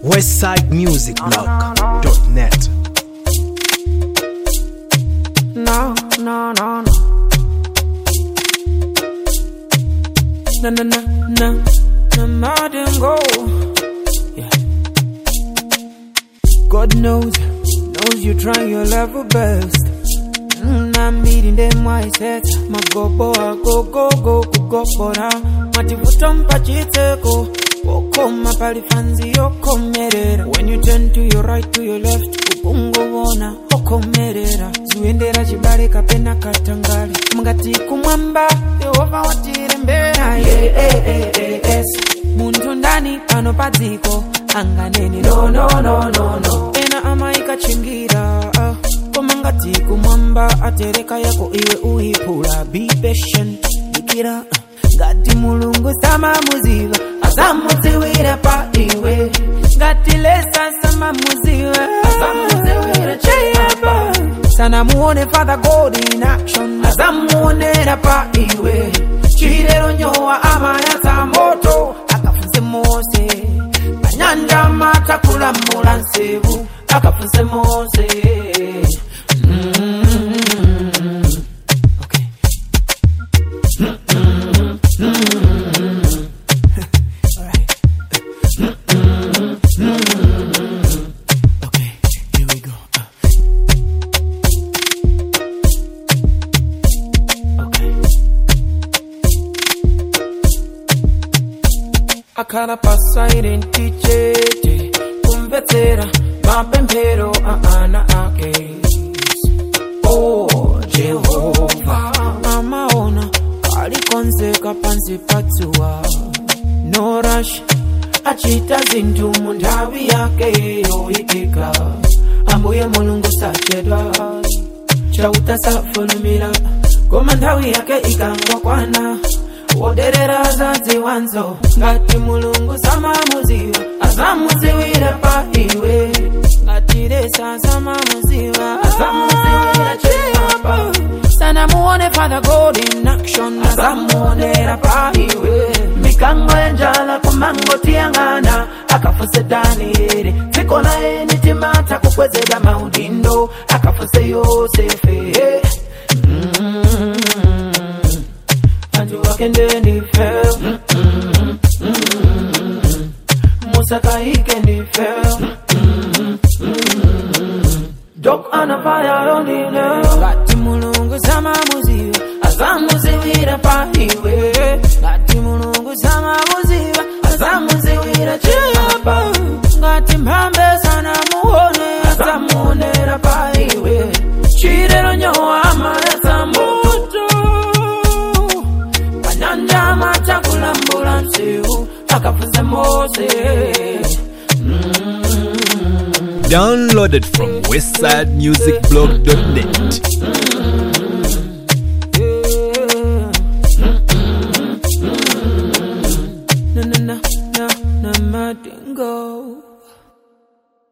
westsidemusicblog.net. No, no, no, no. No, no, no, no. No, I didn't go. Yeah. God knows, knows you try your level best. Mm, I'm meeting them mindset. My go boy, go go go go go bora. Mativuta mpachiteko. Wokoma pali fanzi yokomerera. When you turn to your right to your left, ukungovona okomerera. Zuendera chibale kapena katangale. Mungati kumwamba, Yehova watirembera. Yeah, eh, eh, eh, yes. Muntu ndani pano padziko anganeni no no no no no. Ena amaikachingira. ah. koma ngati kumwamba atereka yako iwe uipula be patient dikira ngati mulungu samamuziva asamudziwira pa iwe ngati lesa samamuziva asamudziwira cheyapa sanamuone father god in action asamuonera pa iwe chilero nyowa amayatsa moto akafunze mose panyanja matakulamula nsevu akafunze mose Okay. Alright. Okay, here we go. Okay. akhala pasairenti chete kumvetsera mapemphero a ana ake oh jehova amaona alikonzeka pansi patsuwa no rush achita zinthu mu nthawi yake yoyitika ambuye mulungu sachedwa chauta safulumira koma nthawi yake ikangokwana woderera zadziwanzo ngati mulungu samamuziwa azamuziwira pa iwe ngati lesa samamuziwa azamuziwira chiyapa sanamuone father god in action azamuonera pa iwe mikango yanjala kumangotiyang'ana akafuse danieli dziko laye nitimata kukwezera maudindo akafuse yosefe mm antu wake ndenife musakaike ndife dok anapayayonine ngati mulungu samamuziva azamuziwira paiwe ngati mulungu samamuziva azamuziwira chiyapa ngati mphambe sanamuone azamuonera paiwe chilero nyowa amayatsa moto panyanja matakulambula nsiu akafunze mose Downloaded from westsidemusicblog.net.